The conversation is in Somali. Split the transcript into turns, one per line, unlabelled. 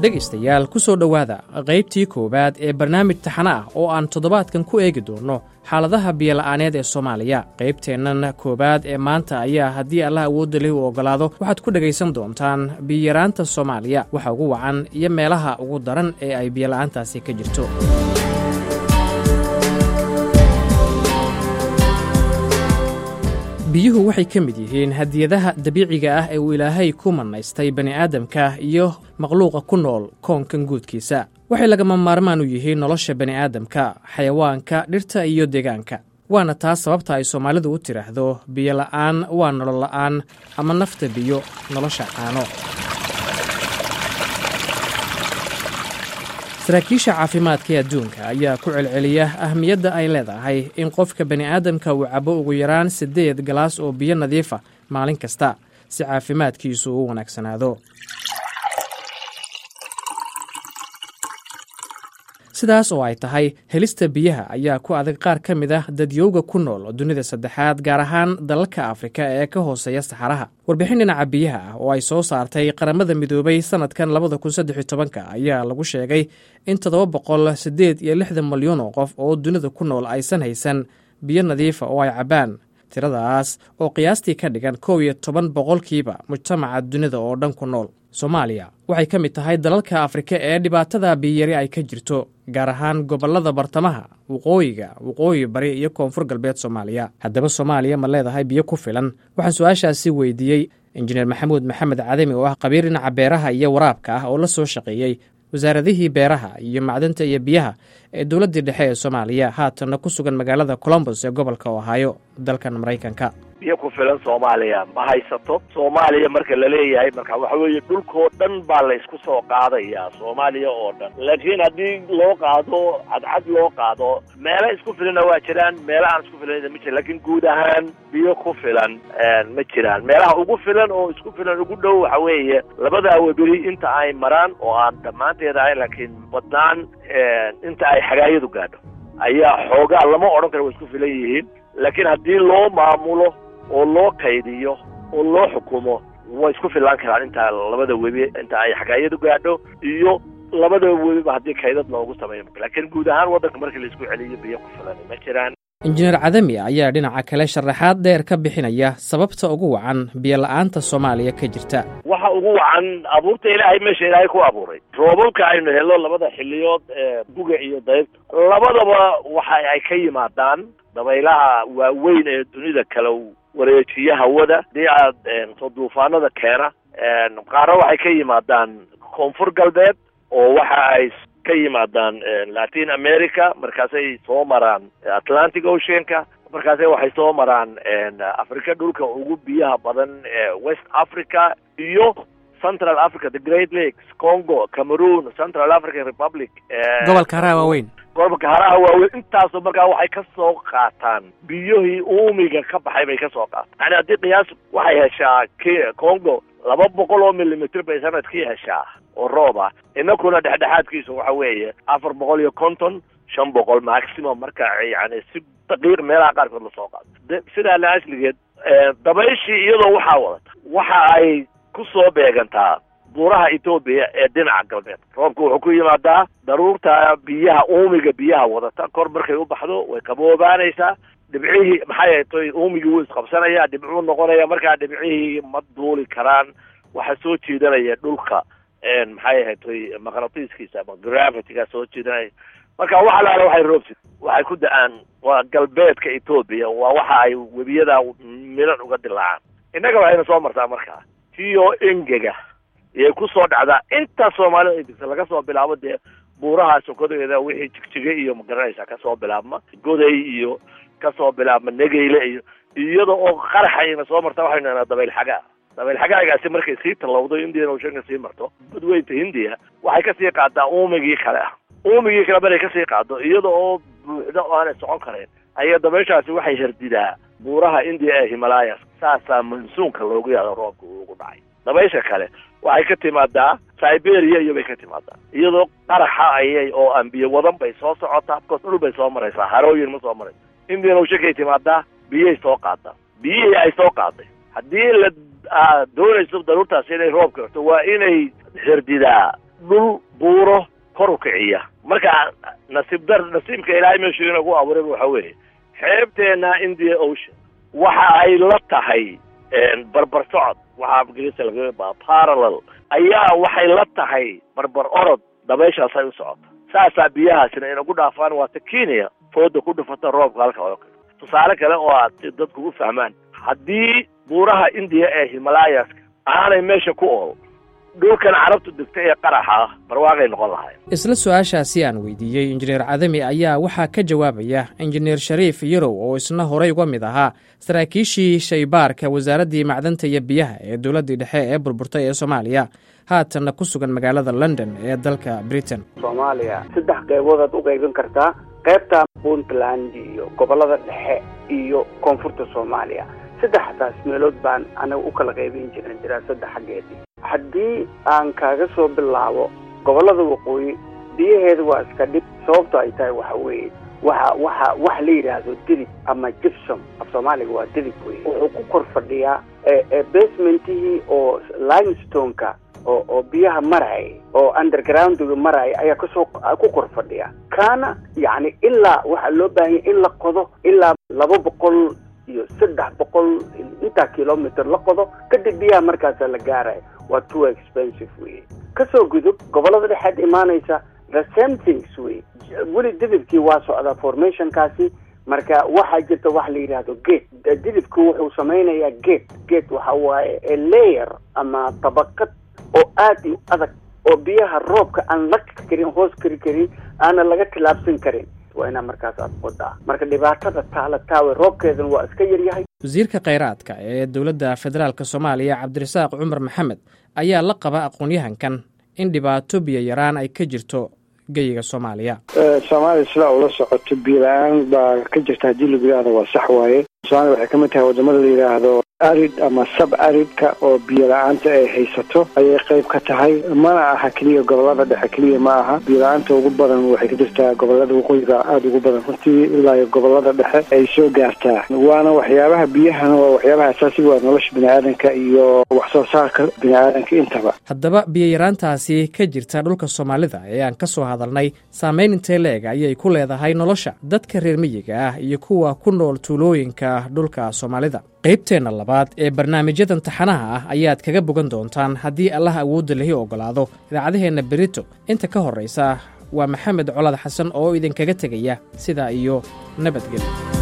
dhegaystayaal ku soo dhowaada qaybtii koowaad ee barnaamij taxana ah oo aan toddobaadkan ku eegi doonno xaaladaha biyola'aaneed ee soomaaliya qaybteennan koowaad ee maanta ayaa haddii allah awoodda leh uu oggolaado waxaad ku dhegaysan doontaan biyaraanta soomaaliya waxa ugu wacan iyo meelaha ugu daran ee ay biyola'aantaasi ka jirto biyuhu waxay ka mid yihiin hadiyadaha dabiiciga ah ee uu ilaahay ku mannaystay bani'aadamka iyo makhluuqa ku nool koonkan guudkiisa waxay lagama maarmaan u yihiin nolosha bani'aadamka xayawaanka dhirta iyo deegaanka waana taas sababta ay soomaalidu u tidhaahdo biyola'aan waa nololla'aan ama nafta biyo nolosha caano saraakiisha caafimaadka ee adduunka ayaa ku celceliya ahmiyadda ay leedahay in qofka bani'aadamka uu cabo ugu yaraan siddeed galaas oo biyo nadiifa maalin kasta si caafimaadkiisu u wanaagsanaado sidaas oo ay tahay helista biyaha ayaa ku adag qaar ka mid ah dadyowga ku nool dunida saddexaad gaar ahaan dalalka afrika ee ka hooseeya saxaraha warbixin dhinaca biyaha ah oo ay soo saartay qaramada midoobay sannadkan labada kun saddex iyo tobanka ayaa lagu sheegay in toddoba boqol siddeed iyo lixdan malyan oo qof oo dunida ku nool aysan haysan biyo nadiifa oo ay cabbaan tiradaas oo qiyaastii ka dhigan kow iyo toban boqolkiiba mujtamaca dunida oo dhan ku nool soomaaliya waxay ka mid tahay dalalka afrika ee dhibaatada biyari ay ka jirto gaar ahaan gobollada bartamaha waqooyiga waqooyi bari iyo koonfur galbeed soomaaliya haddaba soomaaliya ma leedahay biyo ku filan waxaan su-aashaasi weydiiyey injineer maxamuud maxamed cadami oo ah qabiir dhinaca beeraha iyo waraabka ah oo la soo shaqeeyey wasaaradihii beeraha iyo macdanta iyo biyaha ee dowladdii dhexe ee soomaaliya haatanna ku sugan magaalada colombos ee gobolka ohaayo dalkan maraykanka
biyo ku filan soomaaliya ma haysato soomaaliya marka la leeyahay marka waxa weeye dhulkoo dhan baa la isku soo qaadayaa soomaaliya oo dhan laakiin haddii loo qaado cadcad loo qaado meelo isku filanna waa jiraan meelo aan isku filanna ma jiran lakiin guud ahaan biyo ku filan ma jiraan meelaha ugu filan oo isku filan ugu dhow waxa weeye labadaa weberi inta ay maraan oo aan dhammaanteed ahayn laakiin badnaan inta ay xagaayadu gaadho ayaa xoogaa lama odhan karo way isku filan yihiin laakiin haddii loo maamulo oo loo qaydiyo oo loo xukumo way isku fillaan karaan intaa labada webi inta ay xagaayadu gaadho iyo labada webiba haddii kaydad loogu sameeyo laakiin guud ahaan waddanka markii laisku celiyo biyo ku filan ma jiraan
injineer cadami ayaa dhinaca kale sharaxaad dheer ka bixinaya sababta ugu wacan biyola'aanta soomaaliya ka jirta
waxa ugu wacan abuurta ilaahay meesha ilaahay ku abuuray roobabka aynu helo labada xiliyood ee buga iyo dayrta labadaba waxa ay ka yimaadaan dabaylaha waaweyn ee dunida kala wareejiya hawada hadii aad soo duufaanada keena qaarna waxay ka yimaadaan koonfur galbeed oo waxa ay ka yimaadaan latin america markaasay soo maraan atlantic oceanka markaase waxay soo maraan africa dhulka ugu biyaha badan ee west africa iyo central africa the great lakes congo cameroon central african republic
gobolka haraha waaweyn
gobolka haraha waaweyn intaasoo markaa waxay ka soo qaataan biyihii uumiga ka baxay bay ka soo qaataan yani haddii qiyaas waxay heshaa k congo laba boqol oo milimitr bay sanadkii heshaa oo roob ah inakuna dhexdhexaadkiisu waxa weeye afar boqol iyo konton shan boqol maximum marka yani si daqiiq meelaha qaarkood lasoo qaado sidaa la asligeed dabayshii iyadoo waxaa wadata waxa ay ku soo beegantaa buuraha etoobiya ee dhinaca galbeed roobka wuxuu ku yimaadaa daruurta biyaha uumiga biyaha wadata kor markay u baxdo way qaboobaanaysaa dhibcihii maxay toy uumigii wuu isqabsanaya dhibcuu noqonaya markaa dhibcihii ma duuli karaan waxaa soo jiidanaya dhulka maxay ahayd toy maqnatiiskiisa ama gravity-ga soo jiidanaya marka wax alaala waxay roobsi waxay ku da-aan waa galbeedka etoobiya waa waxa ay webiyada milan uga dilaacaan innaga waxayna soo martaa markaa tiyo engega iyay ku soo dhacdaa intaa soomaalida ay digta laga soo bilaabo dee buuraha sokodeeda wixii jigjige iyo magaranaysa kasoo bilaabma goday iyo kasoo bilaabma negeyle iyo iyada oo qaraxayna soo marta waxaynu nahnaa dabayl xagaa dabayl xagaagaasi markay sii tallowdo indian oceanka sii marto badweynta hindiya waxay kasii qaadaa uumigii kale ah uumigii kale maray kasii qaado iyada oo buuxda oo aanay socon karayn ayaa dabayshaasi waxay herdidaa buuraha indiya ee himalayas saasaa mansuunka loogu yaado roobka uu ugu dhacay dabaysha kale waxay ka timaadaa siberia iyo bay ka timaadaa iyadoo qaraxa ayay oo aan biyo wadan bay soo socotaa bkoos dhul bay soo maraysaa harooyin ma soo maraysa indian oceankay timaadaa biyay soo qaadaa biyihii ay soo qaaday haddii la doonayso daruurtaasi inay roobka horto waa inay herdidaa dhul buuro kor u kiciya marka nasiib dar nasiibka ilaahay meeshuu inagu abuuray waxa weeye xeebteena india ocean waxa ay la tahay barbar socod waxaa ingiriiska laga parallel ayaa waxay la tahay barbar orod dabayshaas ay u socoto saasaa biyahaasina inagu dhaafaan waata kenya fooda ku dhufata roobka halka oo kale tusaale kale oo aad si dadku u fahmaan haddii buuraha indiya ee himalayaska aanay meesha ku ool dhulkan carabtu degta ee qaraxa ah barwaaqay noqon lahayn
isla su-aashaasi aan weydiiyey injineer cadami ayaa waxaa ka jawaabaya injineer shariif yarow oo isna horey uga mid ahaa saraakiishii shaybaarka wasaaraddii macdanta iyo biyaha ee dowladdii dhexe ee burburtay ee soomaaliya haatanna ku sugan magaalada london ee dalka britain
soomaaliya saddex qeybood u qaybin kartaa qaybta puntland iyo gobolada dhexe iyo koonfurta soomaaliya saddexdaas meelood baan anaga u kala qaybin jiran daraasada xaggeedii haddii aan kaaga soo bilaabo gobolada waqooyi biyaheeda waa iska dhib sababto ay tahay waxa weeye waxa waxa wax la yidhaahdo didib ama gypsum af soomaaliga waa didib wey wuxuu ku kor fadhiyaa basementihii oo limestoneka oo oo biyaha maraya oo undergroundga maraya ayaa kasoo ku kor fadhiya kaana yacni ilaa waxaa loo baahanya in la qodo ilaa laba boqol iyo saddex boqol intaa kilometer la qodo kadib biyaha markaasa la gaaraya waa too expensive wey kasoo gudub gobolada dhexeed imaanaysa the same things wey weli didibkii waa socdaa formationkaasi marka waxaa jirta wax la yidhaahdo gate didibku wuxuu samaynayaa gate gate waxa waaye layer ama tabaqad oo aad u adag oo biyaha roobka aan la karin hoos kari karin aana laga tilaabsan karin waa inaa markaas aad qodaa marka dhibaatada taala taawe roobkeedana waa iska yaryahay
wasiirka khayraadka ee dowladda federaalk soomaaliya cabdirasaaq cumar maxamed ayaa la qaba aqoon-yahankan in dhibaato biyo yaraan ay ka jirto geyiga soomaaliya
soomaaliya sidaa ula socoto biyo la-aan baa ka jirta haddii lagu yidhahdo waa sax waaye soomaaliya waxay ka mid tahay wadamada la yidhaahdo arid ama sab aridka oo biyo la-aanta ay haysato ayay qayb ka tahay mana aha keliya gobolada dhexe keliya ma aha biyo la-aanta ugu badan waxay ka jirtaa gobolada waqooyiga aada ugu badan runtii ilaa iyo gobolada dhexe ay soo gaartaa waana waxyaabaha biyahana waa waxyaabaha asaasiga waa nolosha bini-aadanka iyo wax soo saarka bini-aadanka intaba
haddaba biyo yaraantaasi ka jirta dhulka soomaalida ee aan ka soo hadalnay saameyn intee leeg ayay ku leedahay nolosha dadka reer miyiga ah iyo kuwa ku nool tuulooyinka dhulka soomaalida qaybteenna labaad ee barnaamijyadan taxanaha ah ayaad kaga bogan doontaan haddii allah awoodda lahi ogolaado idaacadaheenna berito inta ka horraysa waa maxamed colad xasan oo idinkaga tegaya sidaa iyo nabadgelyo